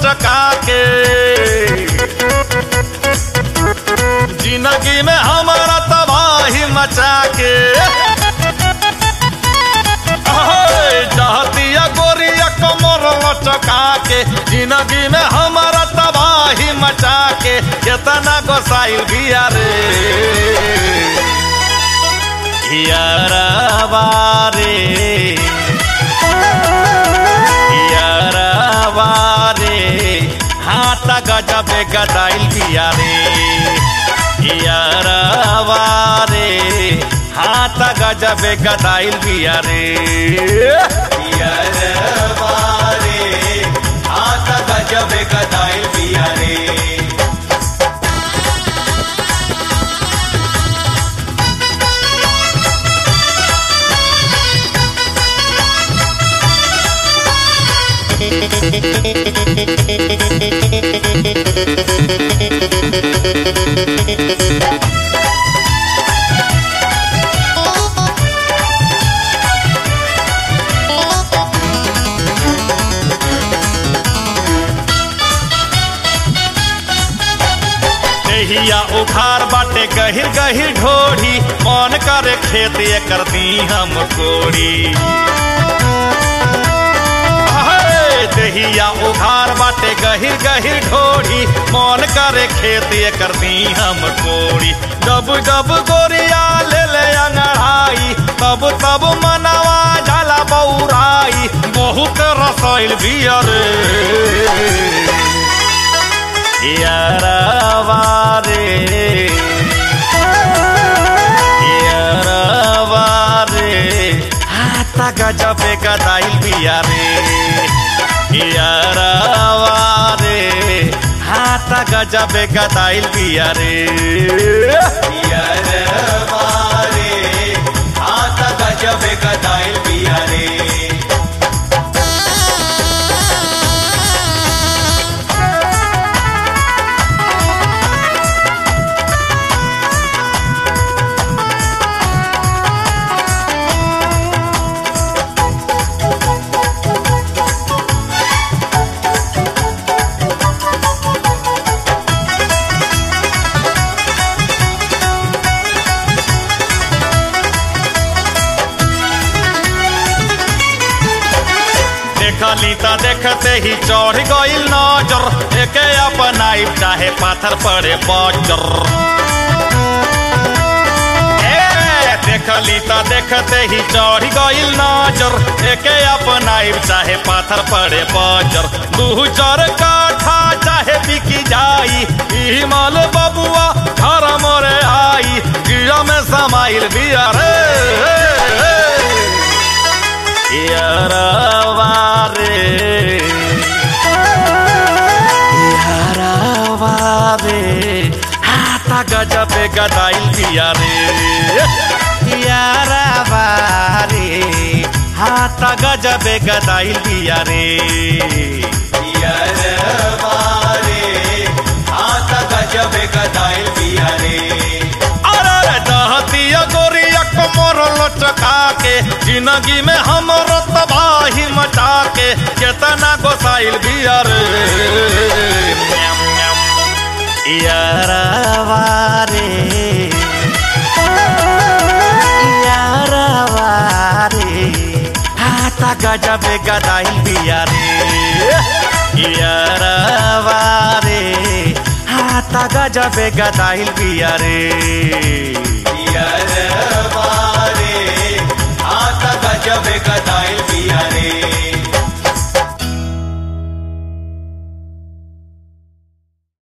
लचका के जिंदगी में हमारा तबाही मचा के अहे, चाहतिया गोरिया कमर लचका के जिंदगी में हमारा तबाही मचा के केतना गोसाइल बिया रे यारवा रे यारवा रे हाथ गजबे गदाइल बिया रे यारवा रे हाथ गजबे गदाइल बिया रे यारवा रे हाथ गजबे गदाइल बिया रे देहिया उखार बाटे गहिर गहिर ढोढ़ी मन करे खेत कर दी हम कोड़ी अहे, देहिया उखार बाटे गहिर गहिर ढोढ़ी मन करे खेत कर दी हम कोड़ी जब जब गोरिया ले ले अंगड़ाई तब तब मनवा जाला बौराई बहुत रसोइल बियर यारवा रे यारवा रे हाथ गजबे गदाइल बिया रे यारवा रे हाथ गजबे गदाइल बिया रे यारवा रे हाथ गजबे गदाइल बिया रे देखली त देखते ही चढ़ गइल नजर एके अपनाई चाहे पाथर पड़े बजर ए, देखली त देखते ही चढ़ गइल नजर एके अपनाई चाहे पाथर पड़े बजर दू चार काठा चाहे बिकी जाई ई माल बबुआ घर मोरे आई गिरा में समाइल बिया रे यारवा रे यारवा रे हाथ गजबे गदाइल बिया रे यारवा रे हाथ गजबे गदाइल बिया रे यारवा रे हाथ गजबे गदाइल बिया रे अरे दहतिया गोरिया कमर लचका के जिंदगी में हमरो तबाही मचा के केतना गोसाइल बिया रे यारवा रे यारवा रे हाथ गजबे गदाइल बिया रे यारवा रे हाथ गजबे गदाइल बिया रे यारवा रे हाथ गजबे गदाइल बिया रे